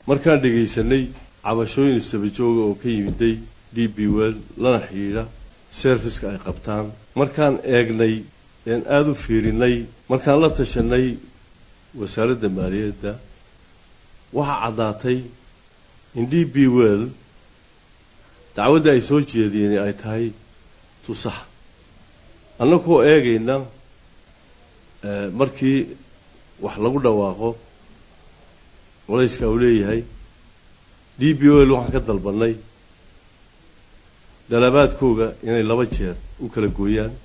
markaan dhegaysanay cabashooyin istabajooga oo ka yimiday d b well lana xidhiidha serviska ay qabtaan markaan eegnay een aada u fiirinay markaan la tashanay wasaaradda maaliyadda waxaa caddaatay in d b well dacwadda ay soo jeediyeen ay tahay tusax annagoo eegayna markii wax lagu dhawaaqo culayska uu leeyahay d b l waxaan ka dalbannay dalabaadkooga inay laba jeer u kala gooyaan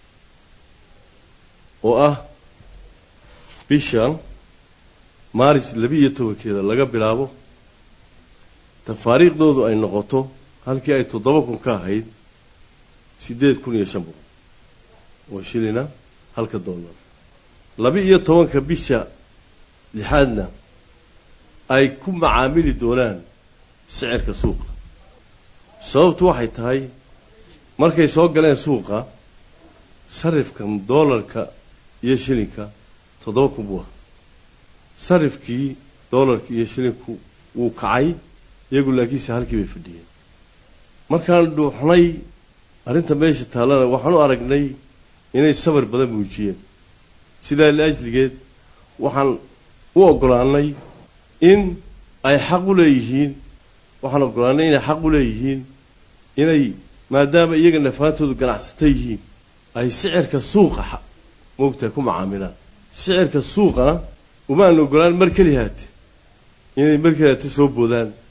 oo ah bishan maaris labi-iyo tobankeeda laga bilaabo tafaariikhdoodu ay noqoto halkii ay toddoba kun ka ahayd siddeed kun iyo shan boqol oo shilina halka dollar laba-iyo tobanka bisha lixaadna ay ku macaamili doonaan sicirka suuqa sababtu waxay tahay markay soo galeen suuqa sarifkan doolarka iyo shilinka toddoba kun buu ahaa sarifkii doolarka iyo shilinku wuu kacay iyagu laakiinse halkii bay fadhiyeen markaan dhuuxnay arrinta meesha taallana waxaan u aragnay inay sabar badan muujiyeen sidaa liajligeed waxaan u oggolaanay in ay xaq u leeyihiin waxaan oggolaanay inay xaq u leeyihiin inay maadaama iyaga nafaantoodu ganacsata yihiin ay sicirka suuqa moogtahay ku macaamilaan sicirka suuqana umaan oggolaan mar keli haate inay mar keli haate soo boodaan